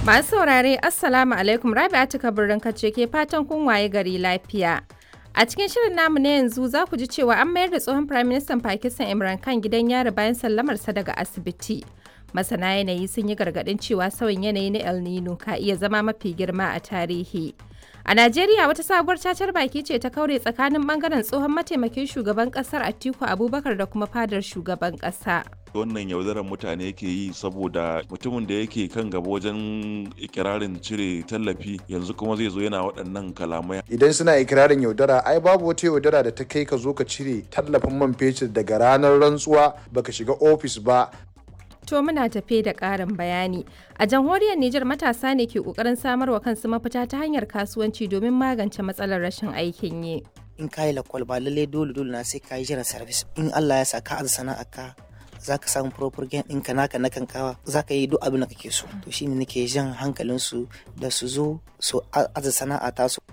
Masu saurare Assalamu alaikum Rabi'atu Kabirin kace ke fatan kun waye gari lafiya. A cikin shirin namu na yanzu za ku ji cewa an mayar da tsohon Prime Minister Pakistan Imran Khan gidan yari bayan sallamarsa daga asibiti. Masana yanayi sun yi gargaɗin cewa sauyin yanayi na El Nino ka iya zama mafi girma a tarihi. A Najeriya wata sabuwar cacar baki ce ta kaure tsakanin bangaren tsohon mataimakin shugaban kasar Atiku Abubakar da kuma fadar shugaban kasa. wannan yaudarar mutane yake yi saboda mutumin da yake kan gaba wajen ikirarin cire tallafi yanzu kuma zai zo yana waɗannan kalamai idan suna ikirarin yaudara ai babu wata yaudara da ta kai ka zo ka cire tallafin man fetur daga ranar rantsuwa baka shiga ofis ba To muna tafe da ƙarin bayani. A jamhuriyar Nijar matasa ne ke ƙoƙarin samarwa kansu mafita ta hanyar kasuwanci domin magance matsalar rashin aikin yi. in ka yi lakwal ba lallai dole dole na sai ka yi jiran service in Allah ya sa ka aza sana'a ka za ka samu proper gain ɗinka naka na kankawa za ka yi duk abin da kake so to shine nake jan hankalin su da su zo su aza sana'a ta su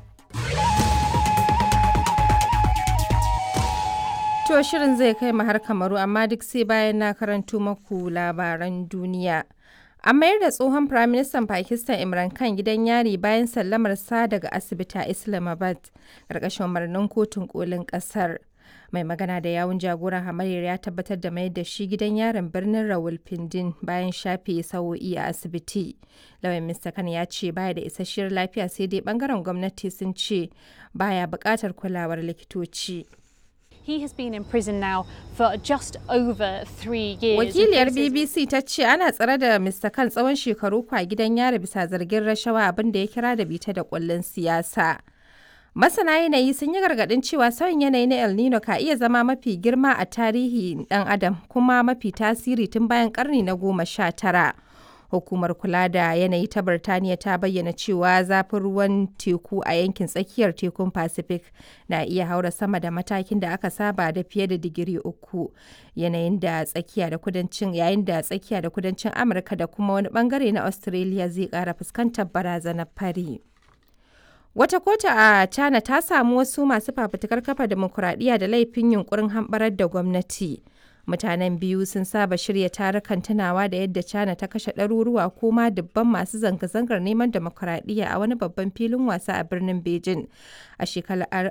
To shirin zai kai mu har kamaru amma duk sai bayan na karanto maku labaran duniya. An mayar da tsohon Firaministan Pakistan Imran Khan gidan yari bayan sallamar sa daga asibiti a Islamabad, ƙarƙashin umarnin kotun kolin ƙasar. Mai magana da yawun jagoran hamayyar ya tabbatar da mayar da shi gidan yarin birnin Rawalpindin bayan shafe sa'o'i a asibiti. Lauyan Mr. Khan ya ce baya da isasshiyar lafiya sai dai bangaren gwamnati sun ce baya buƙatar kulawar likitoci. He has been in prison now for just over three years. Wakiliyar This is- BBC ta ce ana tsare da Mr. Khan tsawon shekaru kwa gidan yari bisa zargin rashawa abin da ya kira da bita da kullun siyasa. Masana yanayi sun yi gargaɗin cewa sauyin yanayi na El Nino ka iya zama mafi girma a tarihi ɗan adam kuma mafi tasiri tun bayan ƙarni na goma sha tara. Hukumar kula da yanayi ta Birtaniya ta bayyana cewa zafin ruwan teku a yankin tsakiyar tekun Pacific na iya haura sama da matakin da aka saba da fiye da digiri uku. Yanayin da tsakiya da kudancin yayin da tsakiya da kudancin Amurka da kuma wani bangare na Australia zai ƙara fuskantar barazanar fari. Wata kotu a China ta samu wasu masu fafutukar kafa demokuraɗiyya da laifin yunkurin hamɓarar da gwamnati. Mutanen biyu sun saba shirya tarukan tunawa da yadda China ta kashe ɗaruruwa ko ma dubban masu zanga-zangar neman demokuraɗiyya a wani babban filin wasa a birnin Beijing a shekarar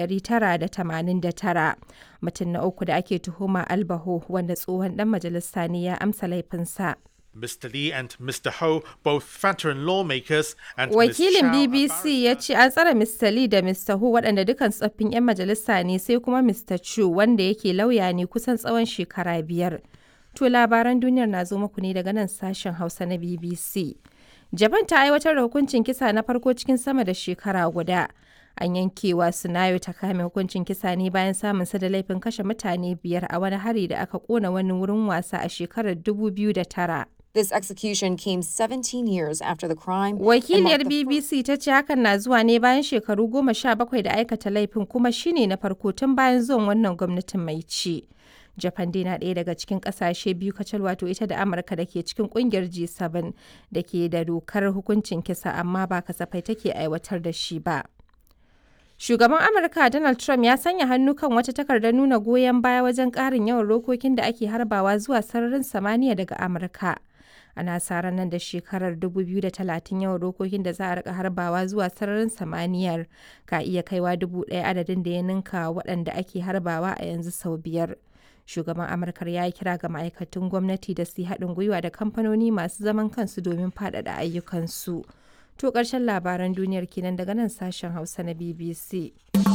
1989. Mutum na uku da ake tuhuma Albaho wanda tsohon ɗan majalisa ne ya amsa laifinsa. Mr. Lee and Mr. Ho, both veteran lawmakers, and Ms. Wakilin Chow, a BBC ya ce an tsare Mr. Lee da Mr. Hu waɗanda dukan tsoffin 'yan majalisa ne sai kuma Mr. Chu wanda yake lauya ne kusan tsawon shekara biyar. To labaran duniyar na zo muku ne daga nan sashen Hausa na BBC. Japan ta aiwatar da hukuncin kisa na farko cikin sama da shekara guda. An yankewa Sunayo ta kame hukuncin kisa ne bayan samun sa da laifin kashe mutane biyar a wani hari da aka kona wani wurin wasa a shekarar 2009. This execution came 17 years after the crime. and Wakiliyar marked the BBC ta ce hakan na zuwa ne bayan shekaru goma sha bakwai da aikata laifin kuma shine na farko tun bayan zuwan wannan gwamnatin mai ci. Japan dai na ɗaya daga cikin ƙasashe biyu kacal wato ita da Amurka da ke cikin ƙungiyar G7 da ke da dokar hukuncin kisa amma ba kasafai take aiwatar da shi ba. Shugaban Amurka Donald Trump ya sanya hannu kan wata takardar nuna goyon baya wajen ƙarin yawan rokokin da ake harbawa zuwa sararin samaniya daga Amurka. Ana sa ran nan da shekarar 2030 yawan rokokin da za a rika harbawa zuwa sararin samaniyar ka iya kaiwa dubu ɗaya adadin da ya ninka waɗanda ake harbawa a yanzu sau biyar. Shugaban Amurkar ya yi kira ga ma'aikatan gwamnati da su yi haɗin gwiwa da kamfanoni masu zaman kansu domin faɗaɗa ayyukansu. To ƙarshen labaran duniyar kenan daga nan sashen Hausa na BBC.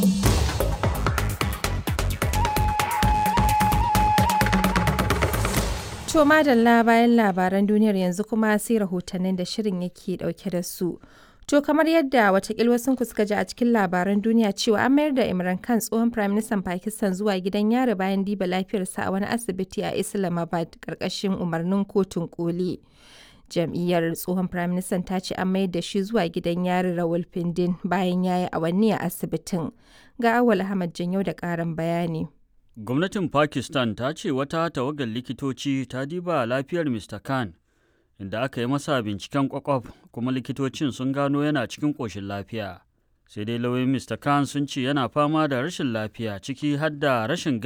To madalla bayan labaran duniyar yanzu kuma sai rahotannin da shirin yake dauke da su. To kamar yadda watakil wasu suka ji a cikin labaran duniya cewa an mayar da Imran Khan tsohon Prime Minister Pakistan zuwa gidan yari bayan diba lafiyarsa a wani asibiti a Islamabad karkashin umarnin kotun koli. Jam'iyyar tsohon Prime Minister ta ce an mayar da shi zuwa gidan yari Rawalpindin bayan ya yi awanni a asibitin. Ga Awal Ahmad Janyau da ƙarin bayani. Gwamnatin Pakistan ta ce wata tawagar likitoci ta diba lafiyar Mr. Khan, inda aka yi masa binciken kwakwaf kuma likitocin sun gano yana cikin ƙoshin lafiya. Sai dai lauyoyin Mr. Khan sun ce yana fama da rashin lafiya ciki har da rashin